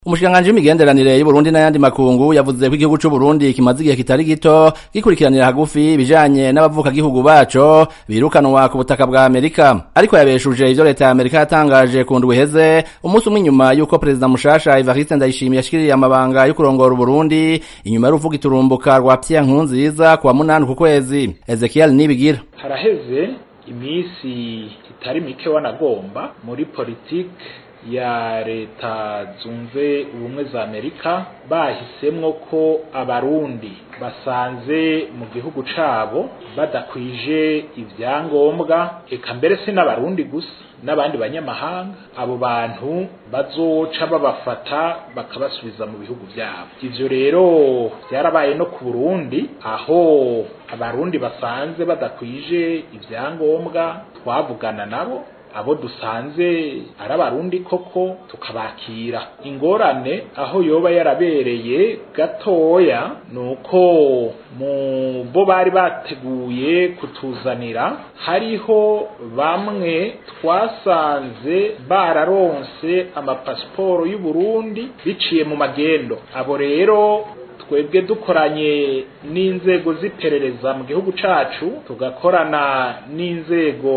umushikiranganji w'imigenderanire y'Uburundi n'ayandi makungu yavuze ko igihugu c'Uburundi kimaze igihe kitari gito gikurikiranira hagufi ibijanye n'abavukagihugu baco birukanwa ku butaka bwa Amerika ariko yabeshuje ivyo leta ya Amerika yatangaje ku ndwi iheze umunsi umwe inyuma y'uko perezida mushasha Evariste Ndayishimiye yashikiriye amabanga yo kurongora Uburundi inyuma y'uruvuga iturumbuka rwa Pierre Nkurunziza kuwa munani ku kwezi Ezekiel Nibigira haraheze imisi itari mike wanagomba muri politike ya leta zunze ubumwe za amerika bahisemwo ko abarundi basanze mu gihugu cabo badakwije ivyangombwa eka mbere si n'abarundi gusa n'abandi banyamahanga abo bantu bazoca babafata bakabasubiza mu bihugu vyabo ivyo rero vyarabaye no ku burundi aho abarundi basanze badakwije ivyangombwa twavugana nabo abo dusanze ari abarundi koko tukabakira ingorane aho yoba yarabereye gatoya nuko mu bo bari bateguye kutuzanira hariho bamwe twasanze bararonse amapasiporo y'uburundi biciye mu magendo abo rero twebwe dukoranye n'inzego z'iperereza mu gihugu cacu tugakorana n'inzego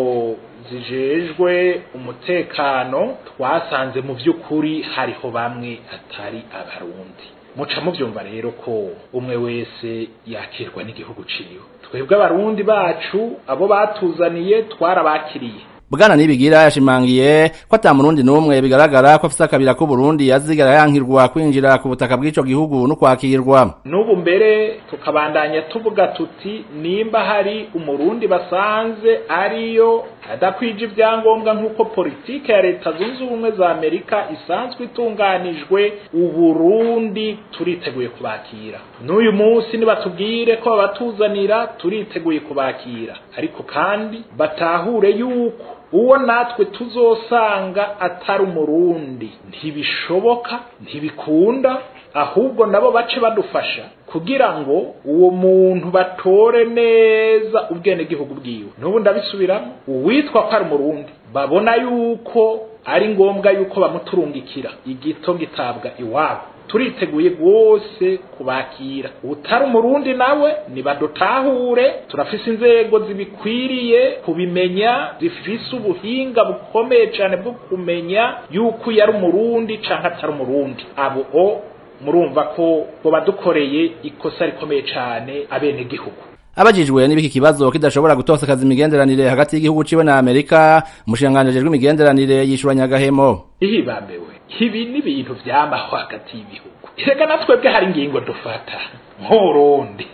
zijejwe umutekano twasanze mu by'ukuri hariho bamwe atari abarundi muca muvyumva rero ko umwe wese yakirwa n'igihugu ciwe twebwe abarundi bacu abo batuzaniye twarabakiriye Bwana Nibigira yashimangiye ko ata murundi numwe bigaragara ko afise akabira ko Burundi yazigara yankirwa kwinjira ku butaka bw'ico gihugu no kwakirwa. N'ubu mbere tukabandanya tuvuga tuti nimba hari umurundi basanze ariyo adakwije ibyangombwa nk'uko politike ya leta zunze ubumwe za Amerika isanzwe itunganijwe uburundi turiteguye kubakira n'uyu munsi nibatubwire ko babatuzanira turiteguye kubakira ariko kandi batahure yuko uwo natwe tuzosanga atari umurundi ntibishoboka ntibikunda ahubwo nabo bace badufasha kugira ngo uwo muntu batore neza ubwenegihugu bwiwe n'ubu ndabisubiramo uwitwa ko ari umurundi babona yuko ari ngombwa yuko bamuturungikira igito gitabwa iwabo turiteguye rwose kubakira utari umurundi nawe nibadutahure turafise inzego zibikwiriye kubimenya zifise ubuhinga bukomeye cyane bwo kumenya yuko yari umurundi canke atari umurundi abo o murumva ko bo badukoreye ikosa rikomeye cyane abene gihugu abajijwe n'ibiki kibazo kidashobora gutosakaza imigenderanire hagati y'igihugu ciwe na Amerika umushikiranganji ajejwe imigenderanire yishuranya gahemo ihibambewe ibi ni ibintu vyamaho hagati y'ibihugu reka natwebwe hari ingingo dufata nk'urundi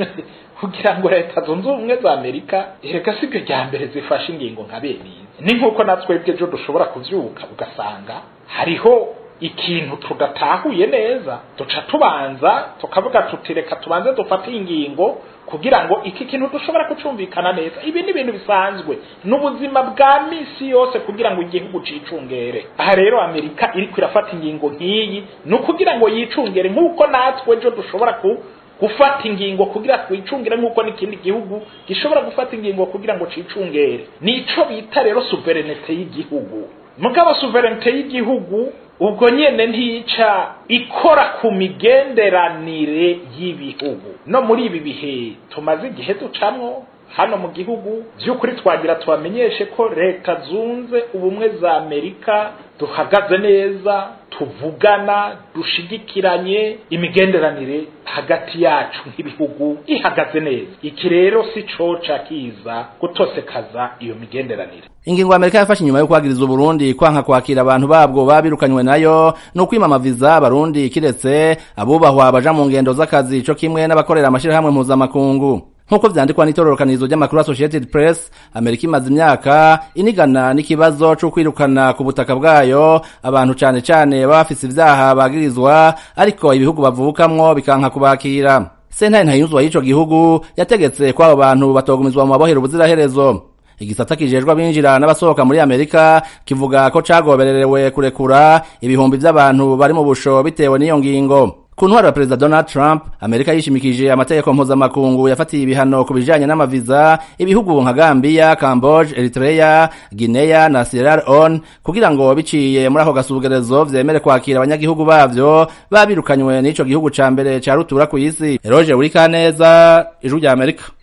kugira ngo leta zunze ubumwe za amerika reka sibyo rya mbere zifashe ingingo nka bene izi ni nk'uko natwebwe ejo dushobora kuvyuka ugasanga hariho ikintu tudatahuye neza duca tubanza tukavuga tuti reka tubanze dufate ingingo kugira ngo iki kintu dushobora kucumvikana neza ibi ni ibintu bisanzwe n'ubuzima bwa misi yose kugira ngo igihugu cicungere aha rero amerika iriko irafata ingingo nk'iyi ni ukugira ngo yicungere nk'uko natwe ejo dushobora ku gufata ingingo kugira twicungire nk'uko n'ikindi gihugu gishobora gufata ingingo kugira ngo cicungere nico bita rero suverenete y'igihugu mugabo suverenite y'igihugu ubwo nyene ntica ikora ku migenderanire y'ibihugu no muri ibi bihe tumaze igihe ducamwo hano mu gihugu by'ukuri twagira tubamenyeshe ko leta zunze ubumwe za amerika duhagaze neza tuvugana dushigikiranye imigenderanire hagati yacu nk'ibihugu ihagaze neza iki rero si coca kiza gutosekaza iyo migenderanire ingingo Amerika yafashe inyuma yo kwagiriza Uburundi kwanka kwakira abantu babwo babirukanywe nayo no kwima amaviza abarundi kiretse abubahwa baja mu ngendo z'akazi co kimwe n'abakorera amashirahamwe mpuzamakungu nk'uko vyandikwa n'itororokanizo ry'amakuru Associated Press Amerika imaze imyaka inigana n'ikibazo co kwirukana ku butaka bwayo abantu cane cane baba bafise ivyaha bagirizwa ariko ibihugu bavukamwo bikanka kubakira sentare ntayinuzwa y'ico gihugu yategetse ko abo bantu batogumizwa mu mabohero ubuziraherezo igisata kijejwe abinjira n'abasohoka muri Amerika kivuga ko cagobererewe kurekura ibihumbi vy'abantu bari mu busho bitewe n'iyo ngingo ku ntwaro ya perezida donald trump amerika yishimikije amategeko mpuzamakungu yafatiye ibihano ku bijanye n'amaviza ibihugu nka gambiya camboge eritrea guinea na sierra leone kugira ngo biciye muri ako gasugerezo vyemere kwakira abanyagihugu bavyo babirukanywe n'ico gihugu ca mbere ca rutura kw'isi eroje urikaneza ijwi rya amerika